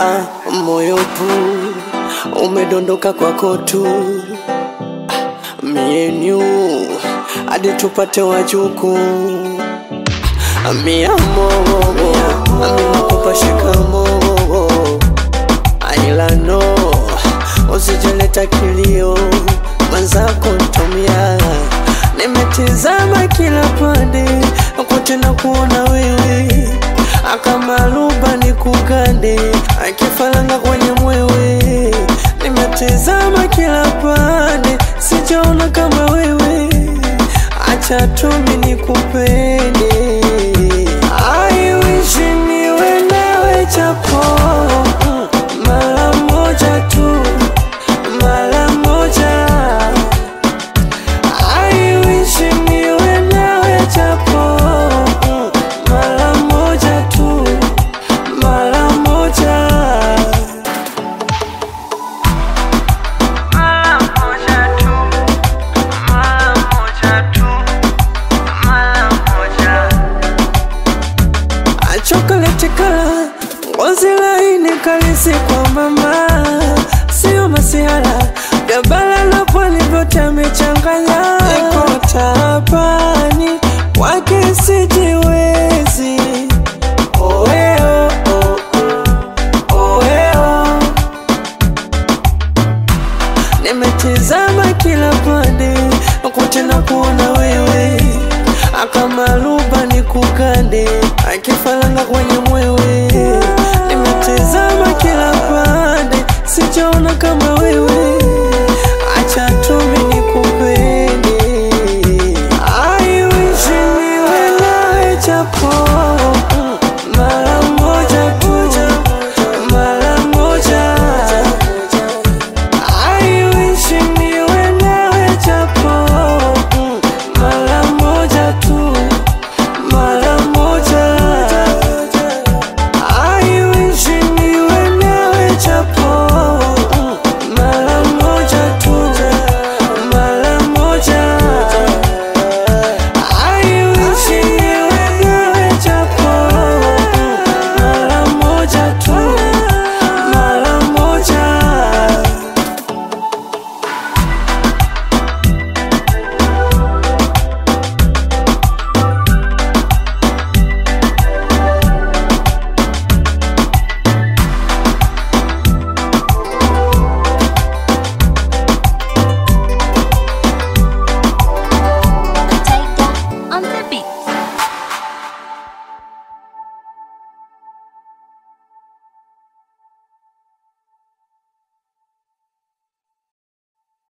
ah, moyo pu umedondoka kwako tu mienyu hadi tupate wajuku miamo aminakupa shikamo ailano usijeleta kilio mwenzako ntomia nimetizama kila pande kote na kuona wewe akamaluba ni kugande akifalanga kwenye mwewe nimetizama kila pande sijaona kama wewe acha tumi nikupende I wish niwe nawe chapo mara moja tu mara moja I wish niwe nawe chapo mara moja tu mara moja Mara moja tu, mara moja tu, mara moja. chokoleti kala ngozi laini kalisi kwa mama sio masihala gabala na pwani vyote amechanganya iko tabani wake sijiwezi Oeo, oh, oh, oeo. Nimetizama kila pande kote na kuona wewe akamaluba ni kugande akifalanga kwenye mwewe nimetizama kila pande sijaona kama wewe acha tumi nikupende I wish niwe nawe chapo